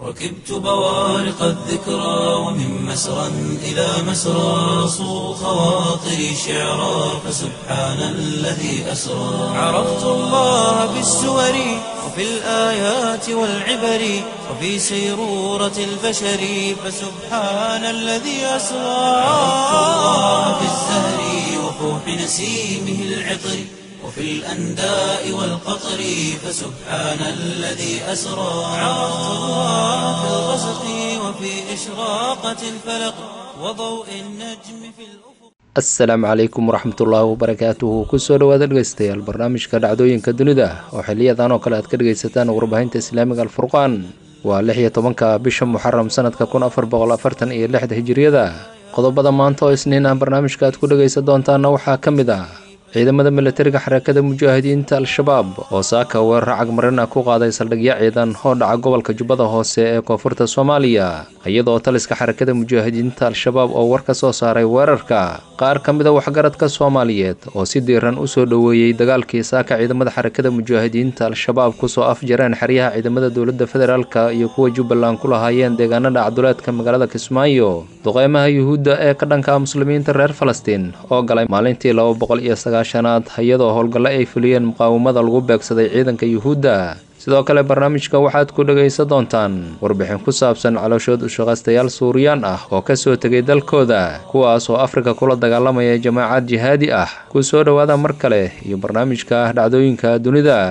ركبت بوارق الذكرى ومن مسرى إلى مسرى صو خواطري شعرا فسبحان الذي أسرى عرفت الله بالسور وفي الآيات والعبر وفي سيرورة البشر فسبحان الذي أسرى عرفت الله بالزهر وفوح نسيمه العطر وفي الأنداء والقطر فسبحان الذي أسرى عرفت الله في الغسق وفي إشراقة الفلق وضوء النجم في الأفق asalaamu calaykum waraxmatullaahi wabarakaatuhu kusoo dhawaada dhegeystayaal barnaamijka dhacdooyinka dunida oo xiliyadan oo kale aad ka dhegeysataan warbaahinta islaamiga alfurqaan waa lix iyo tobanka bisha muxaram sanadka kun afar boqol afartan iyo lixda hijiriyada qodobada maanta oo isniin ah barnaamijka aad ku dhegeysan doontaana waxaa ka mid ah ciidamada milatariga xarakada mujaahidiinta al-shabaab oo saaka weerar cagmarin ah ku qaaday saldhigyo ciidan oo dhaca gobolka jubbada hoose ee koonfurta soomaaliya iyadoo taliska xarakada mujaahidiinta al-shabaab oo war ka soo saaray weerarka qaar ka mid a waxgaradka soomaaliyeed oo si diiran u soo dhoweeyey dagaalkii saaka ciidamada xarakada mujaahidiinta al-shabaab kusoo afjareen xeryaha ciidamada dowladda federaalka iyo kuwa jubbaland ku lahaayeen deegaanada cabduleedka magaalada kismaayo duqeymaha yuhuudda ee ka dhanka muslimiinta reer falastiin oo galay maalintii laba boqol iyo sagaashanaad iyadoo howlgalle ay fuliyeen muqaawamada lagu beegsaday ciidanka yuhuudda sidoo kale barnaamijka waxaad ku dhegaysan doontaan warbixin ku saabsan calooshood ushaqaystayaal suuriyaan ah oo ka soo tegay dalkooda kuwaas oo afrika kula dagaalamaya jamaacad jihaadi ah ku soo dhowaada mar kale iyo barnaamijka ah dhacdooyinka dunida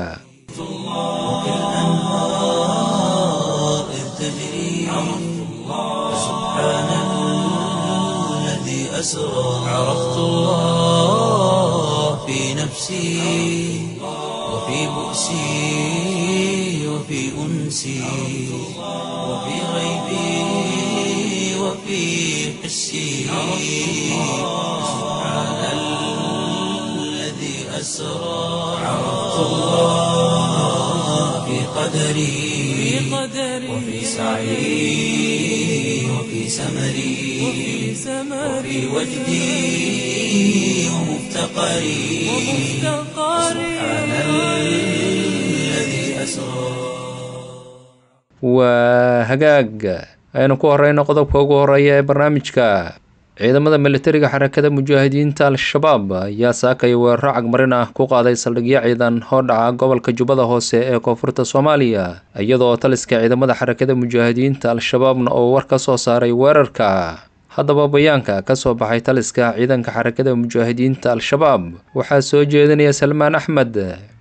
وفي الأنهار إذ تجري فسبحان الذي أسرى عرفت الله في نفسي وفي بؤسي وفي أنسي وفي غيبي وفي حسي سبحان الذي أسرى عرفت الله في قدري وفي سعي وفي سمري وفي وجدي ومفتقري سبحان الذي أسرى waa hagaag aynu ku horeyno qodobka ugu horeeya ee barnaamijka ciidamada militariga xarakada mujaahidiinta al-shabaab ayaa saakay weeraro cagmarin ah ku qaaday saldhigyo ciidan oo dhaca gobolka jubbada hoose ee koonfurta soomaaliya iyadoo taliska ciidamada xarakada mujaahidiinta al-shabaabna oo war ka soo saaray weerarka haddaba bayaanka ka soo baxay taliska ciidanka xarakada mujaahidiinta al-shabaab waxaa soo jeedinaya salmaan axmed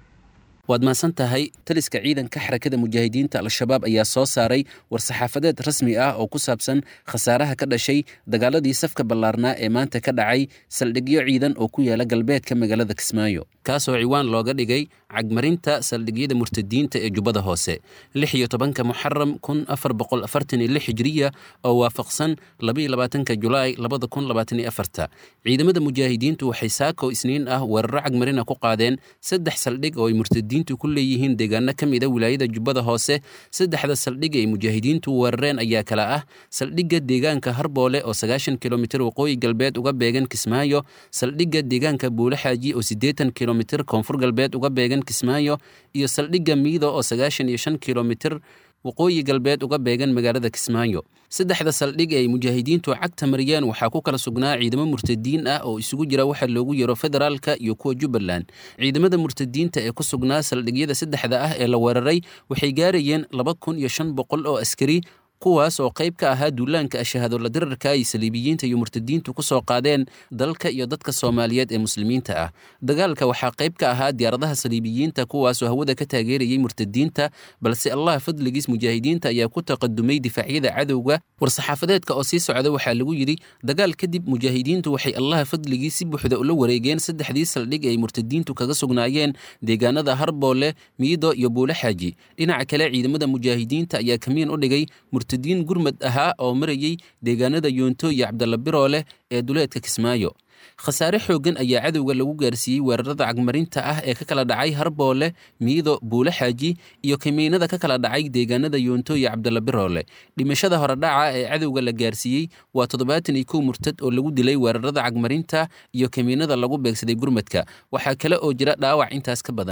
waad mahadsan tahay taliska ciidanka xarakada mujaahidiinta al-shabaab ayaa soo saaray war-saxaafadeed rasmi ah oo ku saabsan khasaaraha ka dhashay dagaaladii safka ballaarnaa ee maanta ka dhacay saldhigyo ciidan oo ku yaala galbeedka magaalada kismaayo kaasoo ciwaan looga dhigay cagmarinta saldhigyada murtadiinta ee jubbada hoose lix iyo tobanka muxaram kun afar boqol afartan iyo lix hijriya oo waafaqsan labaiyo labaatanka julaay labada kun labaatan iyo afarta ciidamada mujaahidiintu waxay saako isniin ah weeraro cagmarina ku qaadeen saddex saldhig oo ay murtadiintu ku leeyihiin deegaano ka mid a wilaayada jubbada hoose saddexda saldhig ay mujaahidiintu weerareen ayaa kala ah saldhigga deegaanka harboole oo sagaashan kilomitir waqooyi galbeed uga beegan kismaayo saldhigga deegaanka buulaxaaji oo siddeetan kilomitir koonfur galbeed uga beegan kismaayo iyo saldhigga miido oo sagaashan iyo shan kilomitir waqooyi galbeed uga beegan magaalada kismaayo saddexda saldhig ee ay mujaahidiintu cagta mariyeen waxaa ku kala sugnaa ciidamo murtadiin ah oo isugu jira waxa loogu yaro federaalka iyo kuwa jubbaland ciidamada murtadiinta ee ku sugnaa saldhigyada saddexda ah ee la weeraray waxay gaarayeen laba kun iyo shan boqol oo askari kuwaas oo qayb ka ahaa duulaanka ashahaadola dirarka ay saliibiyiinta iyo murtadiintu ku soo qaadeen dalka iyo dadka soomaaliyeed ee muslimiinta ah dagaalka waxaa qayb ka ahaa diyaaradaha saliibiyiinta kuwaasoo hawada ka taageerayay murtadiinta balse allah fadligiis mujaahidiinta ayaa ku taqadumay difaacyada cadowga war-saxaafadeedka oo sii socda waxaa lagu yidhi dagaal kadib mujaahidiintu waxay allaha fadligii si buuxda ula wareegeen saddexdii saldhig ay murtadiintu kaga sugnaayeen deegaanada harboole miido iyo buulaxaaji dhinaca kale ciidamada mujaahidiinta ayaa kamiin u dhigay murtadiin gurmad ahaa oo marayay deegaanada yoonto iyo cabdalla birooleh ee duleedka kismaayo khasaare xooggan ayaa cadowga lagu gaarsiiyey weerarada cagmarinta ah ee ka kala dhacay harboole miido buule xaaji iyo kamiinada ka kala dhacay deegaanada yoonto iyo cabdalla biroole dhimashada horedhaca ee cadowga la gaarsiiyey waa toddobaatan iyo kow murtad oo lagu dilay weerarada cagmarinta iyo kamiinada lagu beegsaday gurmadka waxaa kale oo jira dhaawac intaas ka badan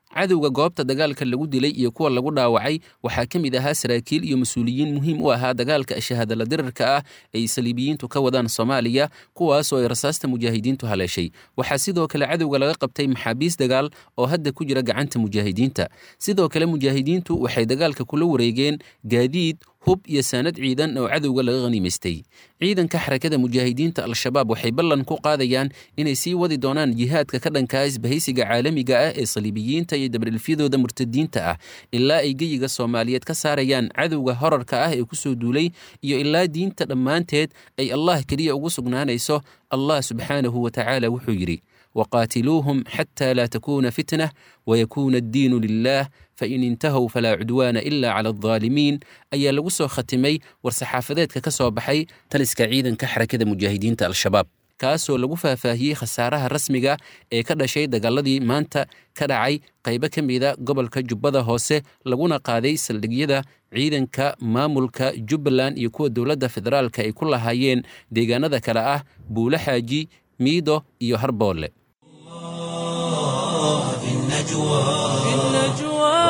cadowga goobta dagaalka lagu dilay iyo kuwa lagu dhaawacay waxaa ka mid ahaa saraakiil iyo mas-uuliyiin muhiim u ahaa dagaalka shahaadala dirarka ah ay saliibiyiintu ka wadaan soomaaliya kuwaasoo ay rasaasta mujaahidiintu haleeshay waxaa sidoo kale cadowga laga qabtay maxaabiis dagaal oo hadda ku jira gacanta mujaahidiinta sidoo kale mujaahidiintu waxay dagaalka kula wareegeen gaadiid hub iyo saanad ciidan oo cadowga laga khaniimaystay ciidanka xarakada mujaahidiinta al-shabaab waxay ballan ku qaadayaan inay sii wadi doonaan jihaadka ka dhankaa isbahaysiga caalamiga ah ee saliibiyiinta iyo dabdhilfyadooda murtadiinta ah ilaa ay geyiga soomaaliyeed ka saarayaan cadowga horarka ah ee kusoo duulay iyo ilaa diinta dhammaanteed ay allah keliya ugu sugnaanayso allah subxaanahu wa tacaala wuxuu yidhi waqaatiluuhum xataa laa takuuna fitnah wayakuuna addiinu lilah fain intahow falaa cudwaana ila cala aldaalimiin ayaa lagu soo khatimay war-saxaafadeedka ka soo baxay taliska ciidanka xarakada mujaahidiinta al-shabaab kaasoo lagu faahfaahiyey khasaaraha rasmiga ee ka dhashay dagaaladii maanta ka dhacay qaybo ka mida gobolka jubbada hoose laguna qaaday saldhigyada ciidanka maamulka jubbaland iyo kuwa dowladda federaalka ay ku lahaayeen deegaanada kale ah buulo xaaji miido iyo harboole في النجوى في النجوى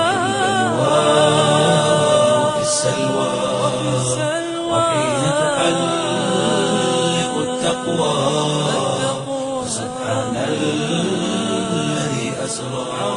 وفي السلوى سلوى وحين تحلق التقوى سبحان الذي أسرى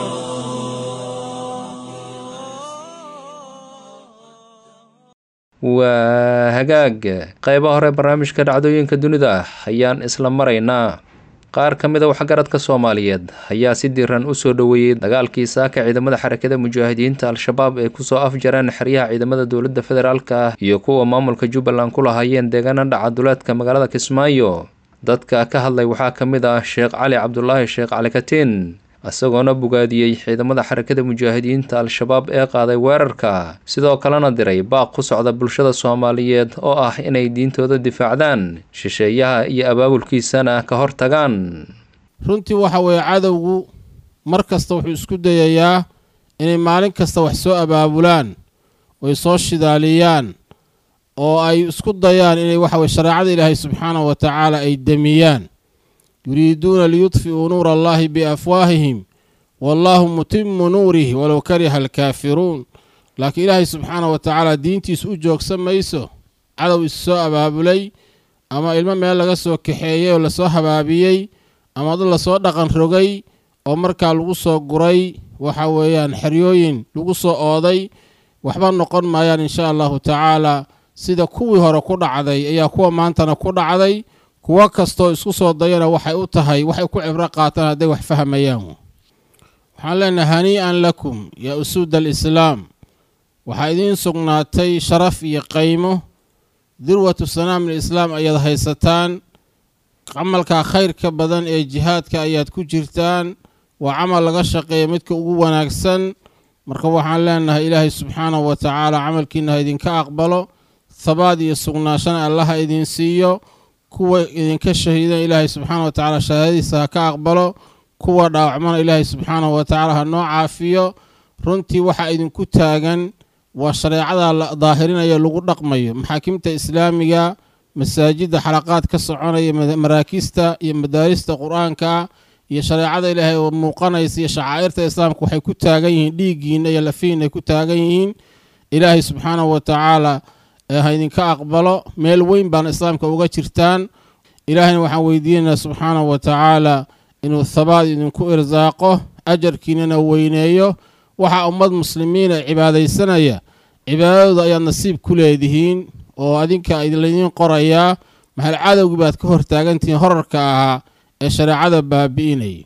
waa hagaag qaybaha hore barnaamijka dhacdooyinka dunida ayaan isla maraynaa qaar ka mid a waxgaradka soomaaliyeed ayaa si diiran u soo dhoweeyey dagaalkii saaka ciidamada xarakada mujaahidiinta al-shabaab ay kusoo afjareen xeryaha ciidamada dowladda federaalk ah iyo kuwa maamulka jubbaland ku lahaayeen deegaana dhaca duleedka magaalada kismaayo dadka ka hadlay waxaa ka mid ah sheekh cali cabdulaahi sheekh cali katiin isagoona bogaadiyey ciidamada xarakada mujaahidiinta al-shabaab ee qaaday weerarka sidoo kalena diray baaq ku socda bulshada soomaaliyeed oo ah inay diintooda difaacdaan shisheeyaha iyo abaabulkiisana ka hortagaan runtii waxa weeye cadowgu mar kasta wuxuu isku dayayaa inay maalin kasta wax soo abaabulaan oy soo shidaaliyaan oo ay isku dayaan inay waxa weye shareecada ilaahay subxaanahu wa tacaala ay demiyaan yuriiduuna liyudfi'uu nuura allahi biafwaahihim wallaahu mutimu nuurihi walow kariha alkaafiruun laakiin ilaahay subxaanahu wa tacaala diintiis u joogsan mayso cadow is soo abaabulay ama ilmo meel laga soo kaxeeyey oo lasoo habaabiyey ama dad lasoo dhaqan rogay oo markaa lagu soo guray waxa weeyaan xeryooyin lagu soo ooday waxba noqon maayaan insha allahu tacaala sida kuwii hore ku dhacday ayaa kuwa maantana ku dhacday kuwo kastoo isku soo dayana waxay u tahay waxay ku cibro qaataan hadday wax fahmayaan waxaan leenahay hanii'an lakum yaa usuuda alislaam waxaa idiin sugnaatay sharaf iyo qaymo dirwatu sanaam alislaam ayaad haysataan camalka khayrka badan ee jihaadka ayaad ku jirtaan waa camal laga shaqeeya midka ugu wanaagsan marka waxaan leenahay ilaahay subxaanahu wa tacaala camalkiina ha idinka aqbalo habaad iyo sugnaashana allaha idin siiyo kuwa idinka shahiidan ilaahay subxaana wa tacaala shahaadadiisa ha ka aqbalo kuwa dhaawacmana ilaahay subxaanahu wa tacaala ha noo caafiyo runtii waxaa idinku taagan waa shareecada la daahirinayo lagu dhaqmayo maxaakimta islaamiga masaajidda xalaqaad ka soconaya maraakiista iyo madaarista qur-aanka iyo shareecada ilaahay oo muuqanaysa iyo shacaa'irta islaamka waxay ku taagan yihiin dhiiggiina iyo lafihiina ay ku taagan yihiin ilaahay subxaanahu wa tacaala ha idinka aqbalo meel weyn baana islaamka uga jirtaan ilaahayna waxaan weydiinaynaa subxaanahu wa tacaala inuu habaad idinku irsaaqo ajarkiinana weyneeyo waxaa ummad muslimiina cibaadaysanaya cibaadadooda ayaad nasiib ku leedihiin oo adinka laydiin qorayaa maxal cadowgii baad ka hortaagantihiin horarka ahaa ee shareecada baabi'inaya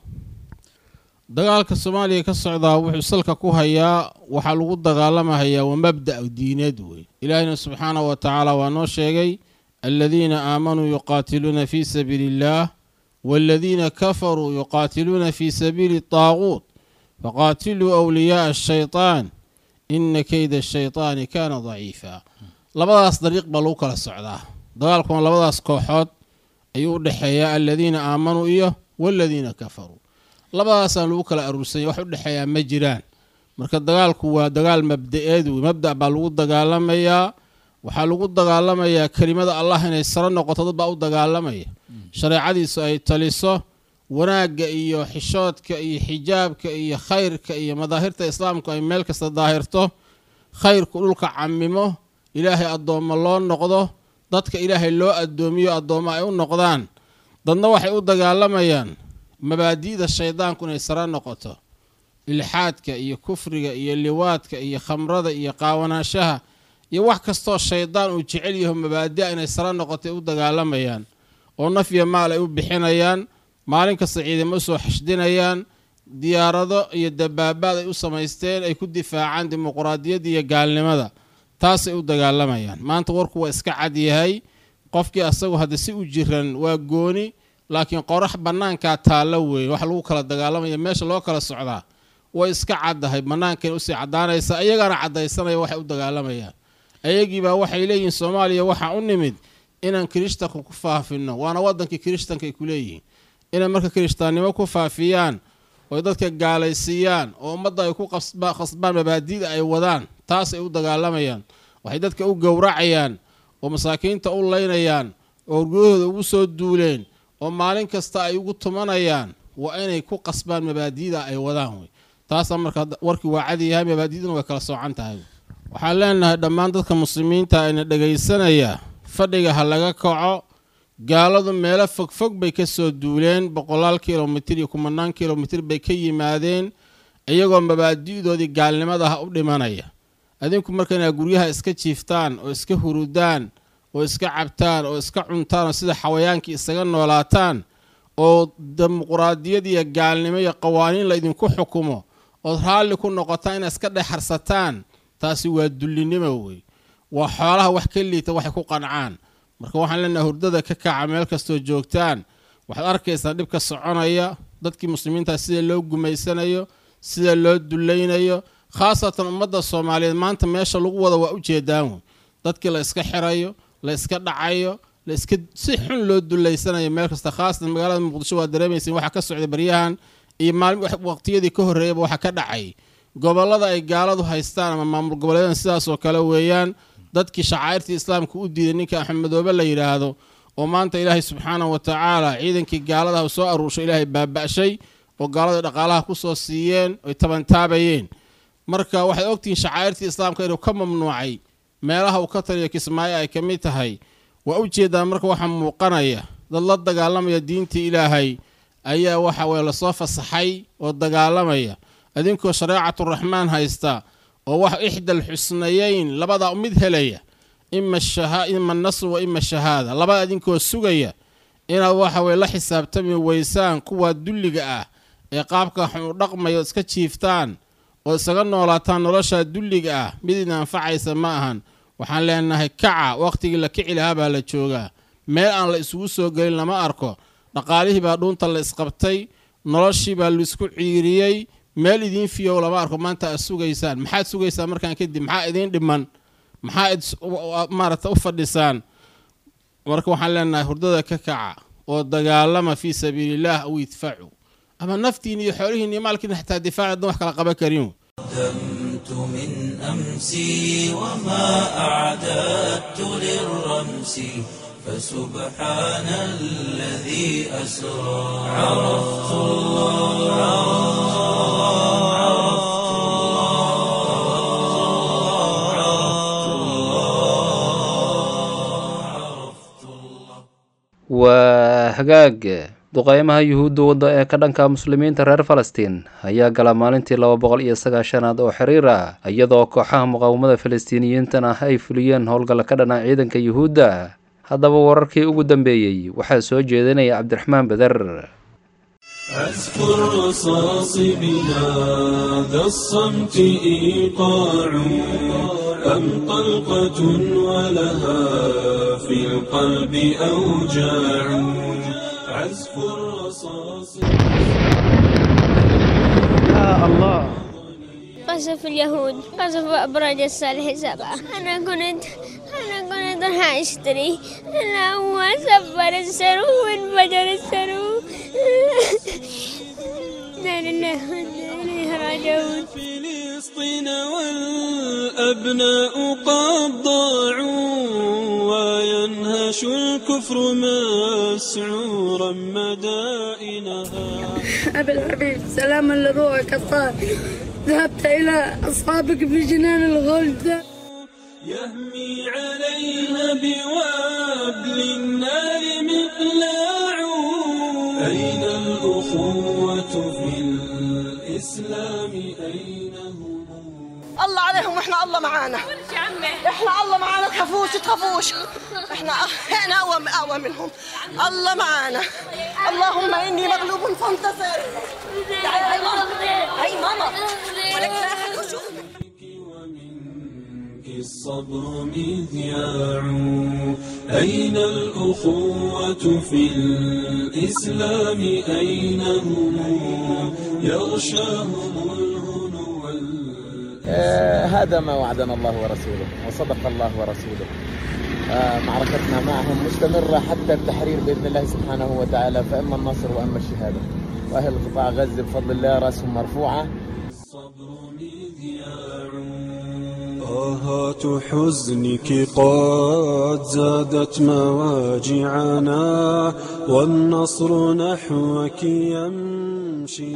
dagaalka soomaaliya ka socdaa wuxuu salka ku hayaa waxaa lagu dagaalamahayaa waa mabda' diineed wey ilaahina subxaanahu wa tacaala waa noo sheegay aladiina aamanuu yuqaatiluuna fii sabiili illaah waaladiina kafaruu yuqaatiluuna fii sabiili taaguut faqaatiluu wliyaaa ashaytaan ina keyda ashaytaani kaana daciifa labadaas dariiq baa lagu kala socdaa dagaalkuna labadaas kooxood ayuu u dhexeeyaa aladiina aamanuu iyo waaladiina kafaruu labadaasaan lagu kala aruursanya wax u dhexeeyaa ma jiraan marka dagaalku waa dagaal mabda'eed wey mabda' baa lagu dagaalamayaa waxaa lagu dagaalamayaa kelimada allah inay saro noqoto dad baa u dagaalamaya shareecadiisu ay taliso wanaagga iyo xishoodka iyo xijaabka iyo khayrka iyo madaahirta islaamku ay meel kasta daahirto khayrku dhulka camimo ilaahay addoommo loo noqdo dadka ilaahay loo addoomiyo addoommo ay u noqdaan dadna waxay u dagaalamayaan mabaadi'da shaydaanku inay sare noqoto ilxaadka iyo kufriga iyo liwaadka iyo khamrada iyo qaawanaanshaha iyo wax kastoo shaydaan uu jecel yaho mabaadi'a inay sare noqotay u dagaalamayaan oo naf iyo maal ay u bixinayaan maalin kasta ciidamo usoo xashdinayaan diyaarado iyo dabaabaad ay u samaysteen ay ku difaacaan dimuquraadiyadda iyo gaalnimada taasay u dagaalamayaan maanta warku waa iska cad yahay qofkii asagu hadda si u jiran waa gooni laakiin qorax bannaankaa taallo weeye wax lagu kala dagaalamaya meesha loo kala socdaa way iska caddahay bannaankana usii caddaanaysa iyagana caddaysanaya waxay u dagaalamayaan ayagiibaa waxay leeyihiin soomaaliya waxaa u nimid inaan kirishtanka ku faafino waana waddankii kirishtanka ay ku leeyihiin inay marka kirishtaannimo ku faafiyaan oy dadka gaalaysiiyaan oo ummadda ay ku khasbaan mabaadi'da ay wadaan taasay u dagaalamayaan waxay dadka u gowracayaan oo masaakiinta u laynayaan oo urgudahooda ugu soo duuleen oo maalin kasta ay ugu tumanayaan waa inay ku qasbaan mabaadi'da ay wadaan wey taasaa marka warkii waa cadi yahay mabaadi'duna way kala soocan tahay waxaan leenahay dhammaan dadka muslimiinta ayna dhegaysanaya fadhiga ha laga kaco gaaladu meelo fogfog bay ka soo duuleen boqolaal kilomitir iyo kumanaan kilomitir bay ka yimaadeen iyagoo mabaadi'doodii gaalnimadaha u dhimanaya adinku marka inaa guryaha iska jiiftaan oo iska hurudaan oo iska cabtaan oo iska cuntaan oo sida xawayaankii isaga noolaataan oo dimuquraadiyad iyo gaalnimo iyo qawaaniin laydinku xukumo ood raalli ku noqotaan inaad iska dhexarsataan taasi waa dullinimo wey waa xoolaha wax ka liita waxay ku qancaan marka waxaan leenahay hurdada ka kaca meel kastoo joogtaan waxaad arkaysaa dhibka soconaya dadkii muslimiinta sida loo gumaysanayo sida loo dullaynayo khaasatan ummadda soomaaliyeed maanta meesha lagu wada waa u jeedaan wey dadkii la iska xirayo la iska dhacayo la iska si xun loo dullaysanayo meel kasta khaasatan magaalada muqdisho waa dareemaysa waxaa ka socda baryahan iyo maalin waqtiyadii ka horreeyaba waxaa ka dhacay gobollada ay gaaladu haystaan ama maamul goboleedan sidaasoo kale weeyaan dadkii shacairtii islaamka u diiday ninka axmedoobe la yidhaahdo oo maanta ilaahay subxaanahu wa tacaala ciidankii gaaladaha soo aruurshay ilaahay baaba'shay oo gaalada dhaqaalaha ku soo siiyeen oy tabantaabayeen marka waxaad ogtihiin shacairtii islaamka inuu ka mamnuucay meelaha uu ka taliyo kismaayo ay ka mid tahay waa u jeedaan marka waxaa muuqanaya dad la dagaalamaya diintii ilaahay ayaa waxa weye lasoo fasaxay oo dagaalamaya adinkoo shareecaturaxmaan haysta oo wax ixdal xusnayeyn labadaa mid helaya ima nasr wa ima shahaada labada idinkoo sugaya inaad waxa weye la xisaabtami weysaan kuwa dulliga ah ee qaabka xun u dhaqmaya ood iska jiiftaan oo isaga noolaataan noloshaa dulliga ah mid idin anfacaysa ma ahan waxaan leenahay kaca wakhtigii la kici lahaa baa la joogaa meel aan la isugu soo gelin lama arko dhaqaalihii baa dhuunta la isqabtay noloshii baa laisku ciiriyey meel idiin fiyow lama arko maanta aad sugaysaan maxaad sugaysaan markaan kadib maxaa idiin dhiman maxaa maaragta u fadhisaan marka waxaan leenahay hurdada ka kaca oo dagaalama fii sabiilillaah aw idfacu ama naftiin iyo xoolihiin iyo maalkiina xataa difaac hadan wax kala qaban karin قدمت من أمسي وما أعددت للرمس فسبحان الذي أسرى عرفت الله waa hagaag duqeymaha yuhuudda wadda ee ka dhanka muslimiinta reer falastiin ayaa gala maalintii laba boqol iyo sagaashanaad oo xiriir ah iyadoo kooxaha muqaawamada falastiiniyiintana ay fuliyeen howlgalla ka dhana ciidanka yuhuudda haddaba wararkii ugu dambeeyey waxaa soo jeedinaya cabdiraxmaan beder أذكر رصاص بهذا الصمت إيقاع أم طلقة ولها في القلب أوجاع عزف الرصاص قصف اليهود قصف أبراج الصالح سبعة أنا كنت أنا كنت راح أشتري أنا هو سفر السرو وانفجر السرو لا لله وإنا إليه راجعون فلسطين والأبناء قد ضاعوا وينهش الكفر مسعورا مدائنها أبي الحبيب سلاما لروحك الطاهر ذهبت إلى أصحابك في جنان الغلد يهمي عليها بوابل النار مقلاع أين الأخوة في الإسلام أين هم الله عليهم واحنا الله معانا احنا الله معانا تخافوش تخافوش احنا احنا اقوى اقوى منهم الله معانا اللهم اني مغلوب فانتصر تعالي هاي ماما هاي ماما ولك لا أحد يشوفك. ومنك الصبر مذياع أين الأخوة في الإسلام أين هم يغشاهم الهنو وال- آه، هذا ما وعدنا الله ورسوله وصدق الله ورسوله آه، معركتنا معهم مستمرة حتى التحرير بإذن الله سبحانه وتعالى فإما النصر وإما الشهادة وأهل قطاع غزة بفضل الله رأسهم مرفوعة الصبر مذياع آهات حزنك قد زادت مواجعنا والنصر نحوك يمشي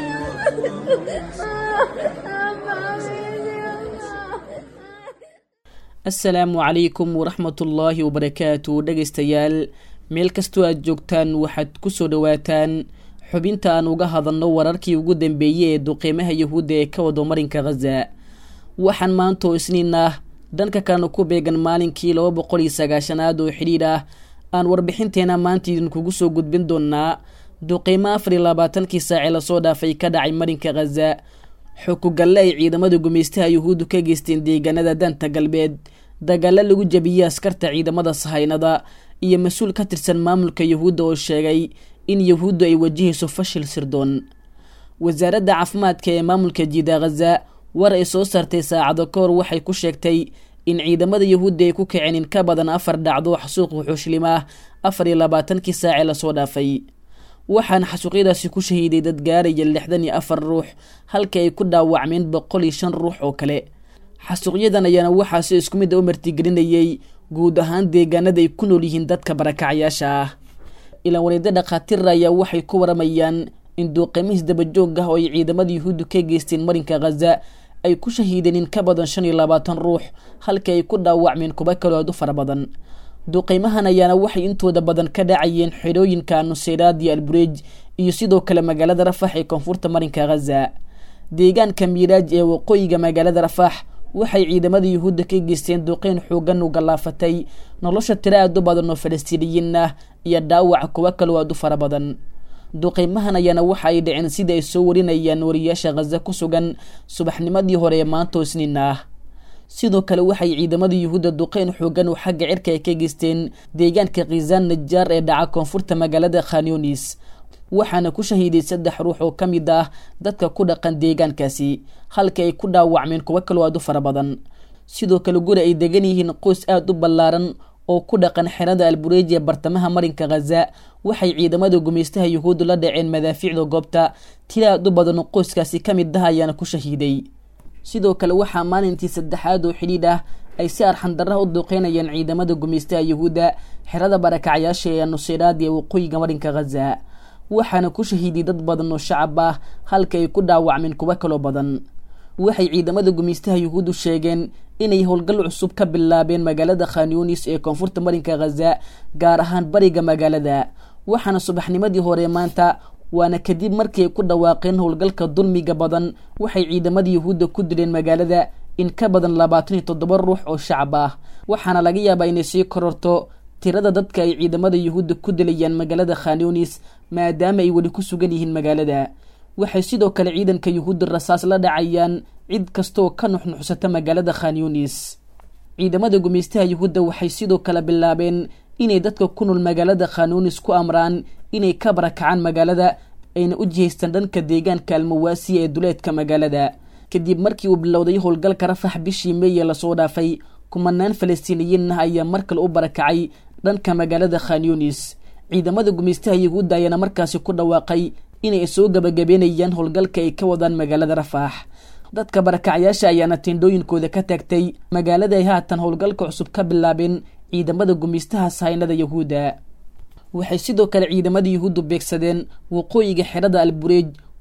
asalaamu calaykum waraxmatullaahi wabarakaatu dhegaystayaal meel kastoo aad joogtaan waxaad ku soo dhowaataan xubinta aan uga hadalno wararkii ugu dambeeyey ee duqeymaha yahuudda ee ka wado marinka khaza waxaan maantoo isniin ah dhanka kalena ku beegan maalinkii laba boqol iyo sagaashanaad oo xidhiidh ah aan warbixinteena maanta idinkugu soo gudbin doonaa duqeymo afar iyo labaatankii saacee lasoo dhaafay ka dhacay marinka khaza xukugalle ay ciidamada gumaystaha yuhuuddu ka geysteen deegaanada danta galbeed dagaalo lagu jabiyey askarta ciidamada sahaynada iyo mas-uul ka tirsan maamulka yuhuudda oo sheegay in yuhuuddu ay wajahayso fashil sirdoon wasaaradda caafimaadka ee maamulka jiida khaza war ay soo saartay saacado ka hor waxay ku sheegtay in ciidamada yuhuudda ay ku kaceen in ka badan afar dhacdo xasuuq wuxuushlim ah afar iyo labaatankii saacee lasoo dhaafay waxaana xasuuqyadaasi ku shahiiday dad gaaraya lixdan iyo afar ruux halka ay ku dhaawacmeen boqol iyo shan ruux oo kale xasuuqyadan ayaana waxaa si isku mid a u martigelinayay guud ahaan deegaanada ay ku nool yihiin dadka barakacyaasha ah ilaan wareeda dhakhaatiira ayaa waxay ku waramayaan in duuqeymihiis dabajoog ah oo ay ciidamada yuhuuddu ka geysteen marinka khaza ay ku shahiideen in ka badan shan iyo labaatan ruux halka ay ku dhaawacmeen kuba kaloo aad u fara badan duqeymahan ayaana waxay intooda badan ka dhacayeen xerooyinka nuseyraad iyo albureej iyo sidoo kale magaalada rafax ee koonfurta marinka khaza deegaanka miiraaj ee waqooyiga magaalada rafax waxay ciidamada yuhuudda ka geysteen duqeyn xoogan u gallaafatay nolosha tiro aad u badan oo falastiiniyiin ah iyo dhaawaca kuwa kaloo aad u fara badan duqeymahan ayaana waxa ay dhaceen sida ay soo warinayaan wariyaasha khaza ku sugan subaxnimadii hore ee maantoo isniin ah sidoo kale waxay ciidamada yuhuudda duqeyn xoogan oo xagga cirka ay ka geysteen deegaanka khiisaan najaar ee dhaca koonfurta magaalada khanyunis waxaana ku shahiiday saddex ruux oo ka mid ah dadka ku dhaqan deegaankaasi halka ay ku dhaawacmeen kuwo kaloo aad u fara badan sidoo kale guri ay degan yihiin qoys aada u ballaaran oo ku dhaqan xerada albureej ee bartamaha marinka khaza waxay ciidamada gumaystaha yuhuuddu la dhaceen madaafiicda goobta tira aad u badan oo qoyskaasi ka mid ah ayaana ku shahiiday sidoo kale waxaa maalintii saddexaad oo xidhiidh ah ay si arxandarraha u duqeynayaan ciidamada gumaystaha yuhuudda xerada barakacyaasha ee nuseyraad ee waqooyiga marinka khaza waxaana ku shahiiday dad badan oo shacab ah halka ay ku dhaawacmeen kuwo kaloo badan waxay ciidamada gumaystaha yuhuuddu sheegeen inay howlgal cusub ka bilaabeen magaalada khanyunis ee koonfurta marinka khaza gaar ahaan bariga magaalada waxaana subaxnimadii hore maanta waana kadib markii ay ku dhawaaqeen howlgalka dulmiga badan waxay ciidamada yuhuudda ku dileen magaalada in ka badan labaatan iyo toddoba ruux oo shacab ah waxaana laga yaabaa inay sii kororto tirada dadka ay ciidamada yuhuudda ku dilayaan magaalada khanyunis maadaama ay weli ku sugan yihiin magaalada waxay sidoo kale ciidanka yuhuudda rasaas la dhacayaan cid kastaoo ka nuxnuxsata magaalada khanyunis ciidamada gumaystaha yuhuudda waxay sidoo kale bilaabeen inay dadka ku nool magaalada khanyunis ku amraan inay ka barakacaan magaalada ayna u jihaystaan dhanka deegaanka almawaasiya ee duleedka magaalada kadib markii uu bilowday howlgalka rafax bishii meeye lasoo dhaafay kumanaan falastiiniyiin ah ayaa mar kale u barakacay dhanka magaalada khanyunis ciidamada gumaystaha yuhuudda ayaana markaasi ku dhawaaqay inay soo gabagabeynayaan howlgalka ay ka wadaan magaalada rafax dadka barakacyaasha ayaana tindhooyinkooda ka taagtay magaalada ay haatan howlgalka cusub ka bilaabeen ciidamada gumaystaha sahaynada yuhuudda waxay sidoo kale ciidamada yuhuuddu beegsadeen waqooyiga xerada albureej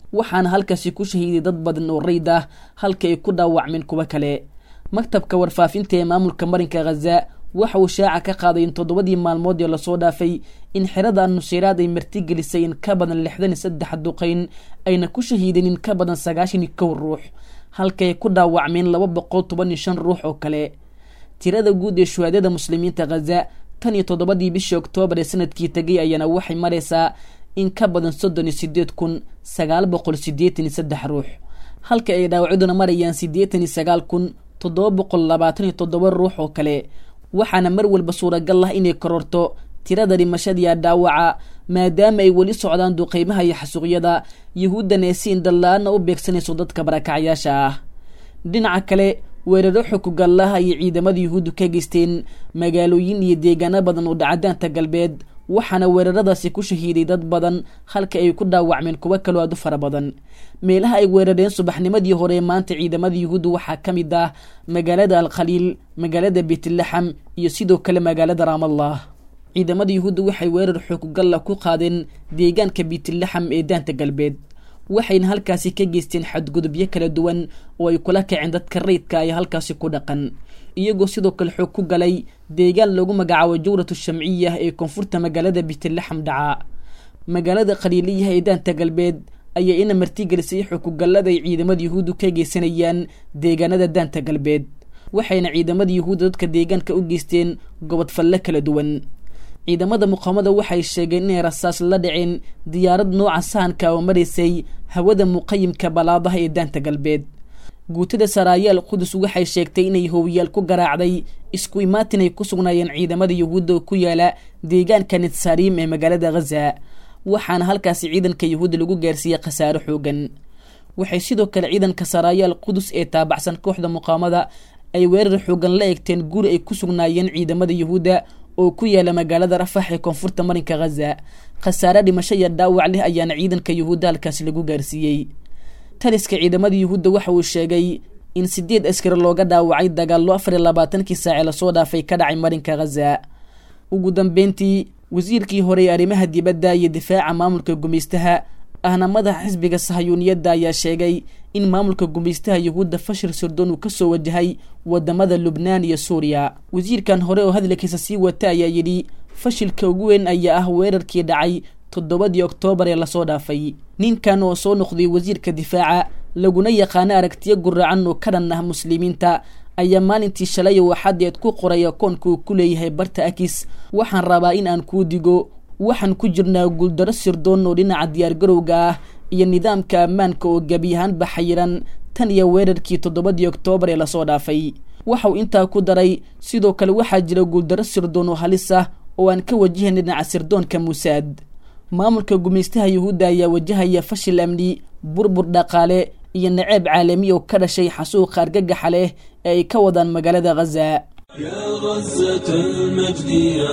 waxaana halkaasi ku shahiiday dad badan oo rayd ah halka ay ku dhaawacmeen kuwo kale maktabka warfaafinta ee maamulka marinka khaza waxa uu shaaca ka qaaday in toddobadii maalmood ee lasoo dhaafay in xerada nuseyraad ay martigelisay in ka badan lixdan iyo saddex duqeyn ayna ku shahiideen in ka badan sagaashan iyo kow ruux halka ay ku dhaawacmeen laba boqol toban iyo shan ruux oo kale tirada guud ee shuhaadada muslimiinta khaza tan iyo toddobadii bishii oktoobar ee sanadkii tegay ayaana waxay maraysaa in ka badan soddon iyo sideed kun sagaal boqol siddeetan iyo saddex ruux halka ay dhaawacyaduna marayaan siddeetan iyo sagaal kun toddoba boqol labaatan iyo toddoba ruux oo kale waxaana mar walba suuragal ah inay kororto tirada dhimashadiia dhaawaca maadaama ay weli socdaan duqeymaha iyo xasuuqyada yahuuddan ee si indhala-aana u beegsanayso dadka barakacyaasha ah dhinaca kale weeraro xukugallaha iyo ciidamada yuhuuddu ka geysteen magaalooyin iyo deegaano badan oo dhacadaanta galbeed waxaana weeraradaasi ku shahiiday dad badan halka ay ku dhaawacmeen kuwo kaloo aad u fara badan meelaha ay weerareen subaxnimadii hore maanta ciidamada yuhuuddu waxaa ka mid ah magaalada alkhaliil magaalada beytlaxam iyo sidoo kale magaalada raamallah ciidamada yuhuudda waxay weerar xoogugalla ku qaadeen deegaanka beytlaxam ee daanta galbeed waxayna halkaasi ka geysteen xadgudubyo kala duwan oo ay kula kaceen dadka rayidka ay halkaasi ku dhaqan iyagoo sidoo kale xoog ku galay deegaan lagu magacaabo jawratu shamciya ee koonfurta magaalada beytlaxam dhaca magaalada khaliiliyaha ee daanta galbeed ayaa ina martigelisay xukugallada ay ciidamada yuhuuddu ka geysanayaan deegaanada daanta galbeed waxayna ciidamada yuhuudda dadka deegaanka u geysteen gobodfalle kala duwan ciidamada muqaamada waxay sheegeen inay rasaas la dhaceen diyaarad nooca sahanka oo maraysay hawada muqayimka balaadaha ee daanta galbeed guutada saraayaal qudus waxay sheegtay inay hoowiyaal ku garaacday isku imaatin ay ku sugnaayeen ciidamada yuhuudda oo ku yaala deegaanka nitsariim ee magaalada khaza waxaana halkaasi ciidanka yuhuudda lagu gaarsiiyey khasaaro xoogan waxay sidoo kale ciidanka saraayaal qudus ee taabacsan kooxda muqaamada ay weerar xoogan la eegteen guri ay ku sugnaayeen ciidamada yuhuudda oo ku yaala magaalada rafax ee koonfurta marinka khaza khasaare dhimasho iyo dhaawac leh ayaana ciidanka yuhuudda halkaasi lagu gaarsiiyey taliska ciidamada yuhuudda waxa uu sheegay in sideed askari looga dhaawacay dagaallo afar iyo labaatankii saace lasoo dhaafay ka dhacay marinka khaza ugu dambeyntii wasiirkii hore ee arrimaha dibadda iyo difaaca maamulka gumaystaha ahna madaxa xisbiga sahayuuniyadda ayaa sheegay in maamulka gumaystaha yuhuudda fashil sirdoon uu kasoo wajahay wadamada lubnaan iyo suuriya wasiirkan hore oo hadalkiisa sii wata ayaa yidhi fashilka ugu weyn ayaa ah weerarkii dhacay toddobadii oktoobar ee lasoo dhaafay ninkan oo soo noqday wasiirka difaaca laguna yaqaano aragtiyo guraacan oo ka dhan ah muslimiinta ayaa maalintii shalay oo xadeed ku qoray akoonka uu ku leeyahay barta akis waxaan rabaa in aan kuu digo waxaan ku jirnaa guuldaro sirdoon oo dhinaca diyaargarowga ah iyo nidaamka ammaanka oo gebi ahaanba xayiran tan iyo weerarkii toddobadii oktoobar ee lasoo dhaafay waxauu intaa ku daray sidoo kale waxaa jira guuldaro sirdoon oo halis ah oo aan ka wajahayn dhinaca sirdoonka muusaad maamulka gumaystaha yuhuudda ayaa wajahaya fashil amni burbur dhaqaale iyo naceeb caalami oo ka dhashay xasuuqa argagaxa leh ee ay ka wadaan magaalada khaza يا غزة المجد يا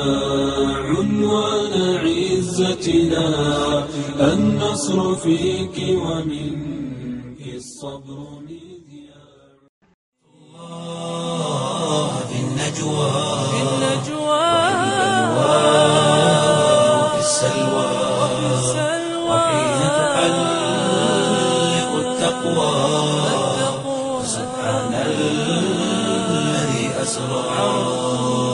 عنوان عزتنا النصر فيك ومنك الصبر الله في النجوى في النجوى وفي السلوى وحين تحلق التقوى سبحان الذي أسرى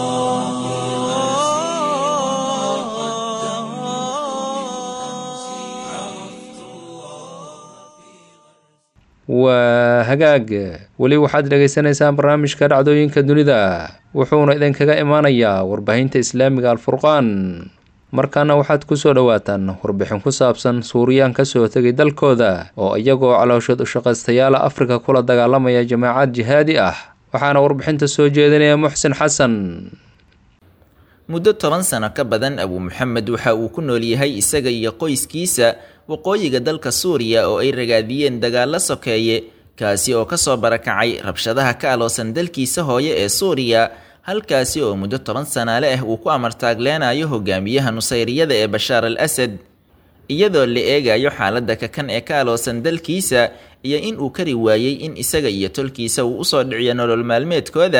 waa hagaag weli waxaad dhegaysanaysaan barnaamijka dhacdooyinka dunida wuxuuna idinkaga imaanayaa warbaahinta islaamiga alfurqaan markaana waxaad kusoo dhowaataan warbixin ku saabsan suuriyaan kasoo tegay dalkooda oo iyagoo calooshood ushaqaystayaala afrika kula dagaalamaya jamaacad jihaadi ah waxaana warbixinta soo jeedinaya muxsin xasan muddo toban sano ka badan abuu maxamed waxa uu ku nool yahay isaga iyo qoyskiisa waqooyiga dalka suuriya oo ay ragaadiyeen dagaalo sokeeye kaasi oo kasoo barakacay rabshadaha ka aloosan dalkiisa hooye ee suuriya halkaasi oo muddo toban sanaale ah uu ku amartaagleenayo hogaamiyaha nusayriyada ee bashaar al asad iyadoo la eegayo xaaladda kakan ee ka aloosan dalkiisa iyo in uu kari waayey in isaga iyo tolkiisa uu usoo dhiciyo nolol maalmeedkooda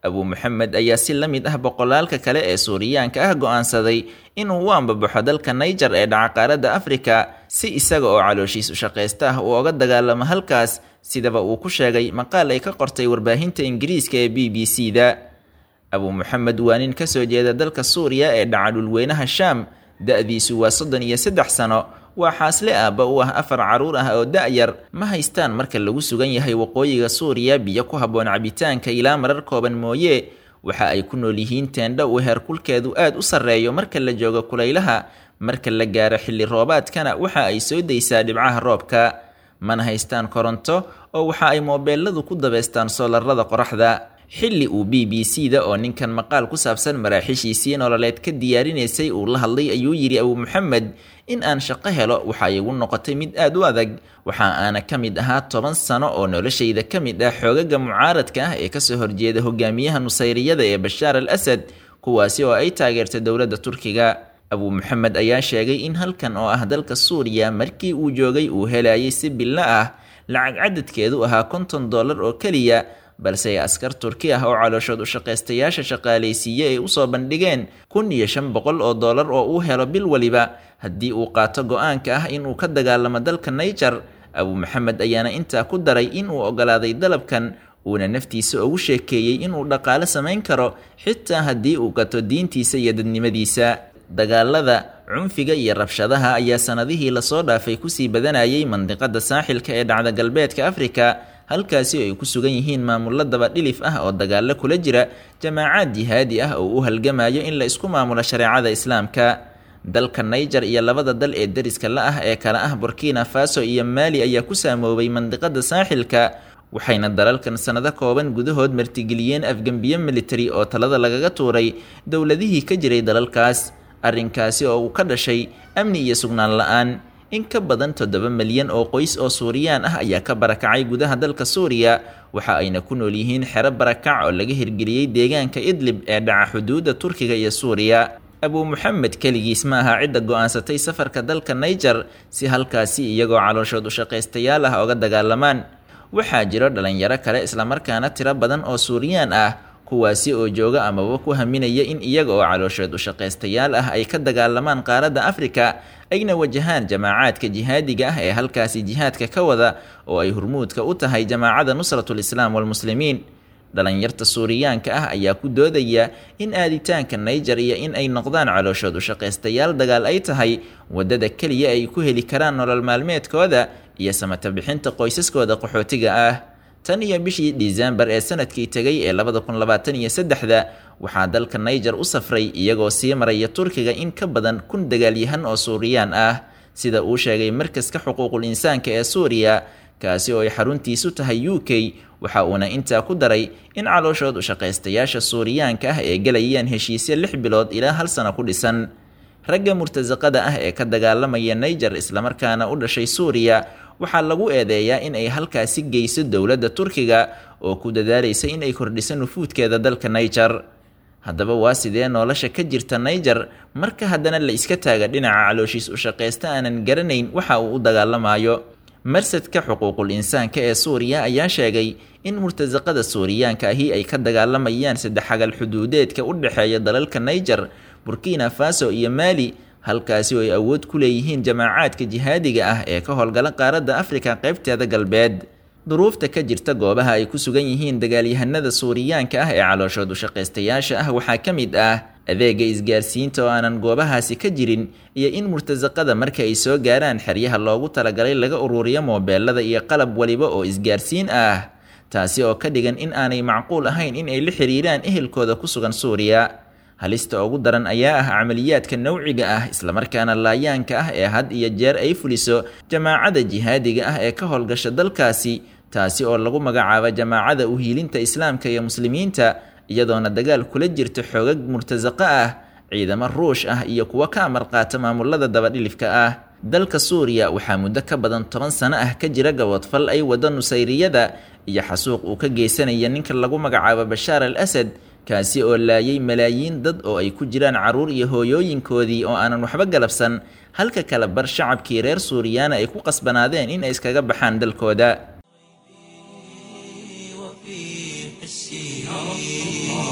abuu maxamed ayaa si la mid ah boqolaalka kale ee suuriyaanka ah go'aansaday inuu u ambabaxo dalka naiger ee dhaca qaaradda afrika si isaga oo calooshiis u shaqaysta ah uu oga dagaalamo halkaas sidaba uu ku sheegay maqaal ay ka qortay warbaahinta ingiriiska ee b b c da abuu maxamed waa nin ka soo jeeda dalka suuriya ee dhaca dhulweynaha shaam da-diisu waa soddon iyo saddex sano waa xaasle aabba u ah afar carruur ah oo da-yar ma haystaan marka lagu sugan yahay waqooyiga suuriya biyo ku habboon cabitaanka ilaa marar kooban mooye waxa ay ku nool yihiin teendho uu heerkulkeedu aad u sarreeyo marka la joogo kulaylaha marka la gaaro xilli roobaadkana waxa ay soo daysaa dhibcaha roobka mana haystaan koronto oo waxa ay moobeeladu ku dabeystaan soolarada qoraxda xilli uu b b c da oo ninkan maqaal ku saabsan maraaxiishiisii nololeed ka diyaarinaysay uu la hadlay ayuu yidhi abuu maxamed in aan shaqo helo waxa igu noqotay mid aad u adag waxa aana ka mid ahaa toban sano oo noloshayda ka mid ah xoogaga mucaaradka ah ee kasoo horjeeda hogaamiyaha nusayriyada ee bashaar al asad kuwaasi oo ay taageertay dowladda turkiga abuu maxamed ayaa sheegay in halkan oo ah dalka suuriya markii uu joogay uu helayay si billo ah lacag cadadkeedu ahaa konton dollar oo keliya balse askar turki ah oo calooshood u shaqaystayaasha shaqaalaysiiye ay usoo bandhigeen kun iyo shan boqol oo dollar oo uu helo bil waliba haddii uu qaato go-aanka ah inuu ka dagaalamo dalka naiger abuu maxamed ayaana intaa ku daray inuu ogolaaday dalabkan uuna naftiisa ugu sheekeeyey inuu dhaqaale samayn karo xitaa haddii uu gato diintiisa iyo dadnimadiisa dagaalada cunfiga iyo rabshadaha ayaa sanadihii lasoo dhaafay kusii badanayay mandiqada saaxilka ee dhacda galbeedka afrika halkaasi ay ku sugan yihiin maamullo dabadhilif ah oo dagaalo kula jira jamaacaad jihaadi ah oo u halgamayo in la isku maamulo shareecada islaamka dalka naiger iyo labada dal ee deriska la ah ee kale ah burkina faso iyo maali ayaa ku saamoobay mandiqada saaxilka waxayna dalalkan sanado kooban gudahood martigeliyeen afgembiye militari oo talada lagaga tuuray dowladihii ka jiray dalalkaas arrinkaasi oo uu ka dhashay amni iyo sugnaan la-aan in ka badan toddoba milyan oo qoys oo suuriyaan ah ayaa ka barakacay gudaha dalka suuriya waxa ayna ku nool yihiin xero barakac oo laga hirgeliyey deegaanka idlib ee dhaca xuduudda turkiga iyo suuriya abuu maxamed keligiis ma aha cidda go-aansatay safarka dalka naiger si halkaasi iyagoo calooshood u shaqaystayaal ah oga dagaalamaan waxaa jiro dhalinyaro kale islamarkaana tiro badan oo suuriyaan ah kuwaasi oo jooga amaba ku haminaya in iyaga oo calooshood u shaqaystayaal ah ay ka dagaalamaan qaaradda afrika ayna wajahaan jamaacaadka jihaadiga ah ee halkaasi jihaadka ka wada oo ay hurmuudka u tahay jamaacada nusratul islaam walmuslimiin dhalinyarta suuriyaanka ah ayaa ku doodaya in aaditaanka naiger iyo in ay noqdaan calooshood u shaqaystayaal dagaal ay tahay waddada keliya ay ku heli karaan nolol maalmeedkooda iyo samata bixinta qoysaskooda qaxootiga ah tan iyo bishii disembar ee sanadkii tegay ee labada kun labaatan iyo saddexda waxaa dalka naiger u safray iyagoo sii maraya turkiga in ka badan kun dagaalyahan oo suuriyaan ah sida uu sheegay markaska xuquuqul insaanka ee suuriya kaasi oo ay xaruntiisu tahay u k waxa uuna intaa ku daray in calooshood u shaqaystayaasha suuriyaanka ah ee gelayaan heshiisyo lix bilood ilaa hal sano ku dhisan ragga murtasaqada ah ee ka dagaalamaya naiger islamarkaana u dhashay suuriya waxaa lagu eedeeyaa in ay halkaasi geyso dowladda turkiga oo ku dadaalaysa in ay kordhiso nufuudkeeda dalka naiger haddaba waa sidee nolosha ka jirta naiger marka haddana la iska taaga dhinaca calooshiis u shaqaysta aanan garanayn waxa uu u dagaalamayo marsadka xuquuqul insaanka ee suuriya ayaa sheegay in murtasaqada suuriyaanka ahi ay ka dagaalamayaan saddexagal xuduudeedka u dhexeeya dalalka naiger burkina faso iyo maali halkaasi oo ay awood ku leeyihiin jamaacaadka jihaadiga ah ee ka howlgala qaaradda afrika qaybteeda galbeed duruufta ka jirta goobaha ay ku sugan yihiin dagaalyahanada suuriyaanka ah ee calooshood u shaqaystayaasha ah waxaa ka mid ah adeega isgaarsiinta oo aanan goobahaasi ka jirin iyo in murtasaqada marka ay soo gaaraan xeryaha loogu talagalay laga ururiyo moobeelada iyo qalab waliba oo isgaarsiin ah taasi oo ka dhigan in aanay macquul ahayn in ay la xiriiraan ehelkooda ku sugan suuriya halista ugu daran ayaa ah camaliyaadka nawciga ah islamarkaana laayaanka ah ee had iyo jeer ay fuliso jamaacada jihaadiga ah ee ka howlgasha dalkaasi taasi oo lagu magacaabo jamaacada uhiilinta islaamka iyo muslimiinta iyadoona dagaal kula jirta xoogag murtasaqo ah ciidamo ruush ah iyo kuwo ka amar qaata maamulada dabadhilifka ah dalka suuriya waxaa muddo ka badan toban sano ah ka jira gabodfal ay wada nusayriyada iyo xasuuq uu ka geysanaya ninka lagu magacaabo bashaar al asad kaasi oo laayay malaayiin dad oo ay ku jiraan carruur iyo hooyooyinkoodii oo aanan waxba galabsan halka kale bar shacabkii reer suuriyaana ay ku qasbanaadeen in ay iskaga baxaan dalkooda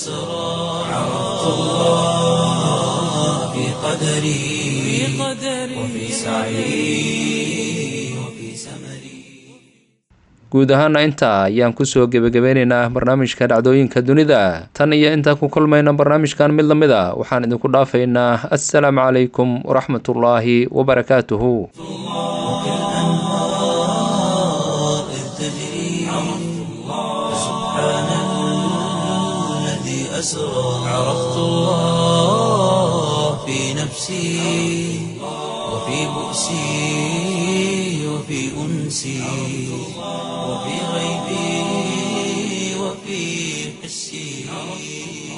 أسرى عرفت الله في قدري وفي سعي وفي سمري guud ahaana intaa ayaan kusoo gebagabeynaynaa barnaamijka dhacdooyinka dunida tan iyo intaan ku kulmayna barnaamijkan mid lamid a waxaan idinku dhaafaynaa assalaamu calaykum waraxmatullaahi wabarakaatuhu الأنهار إذ تجري سبحان الذي أسرى عرفت الله في نفسي وفي بؤسي وفي أنسي وفي غيبي وفي حسي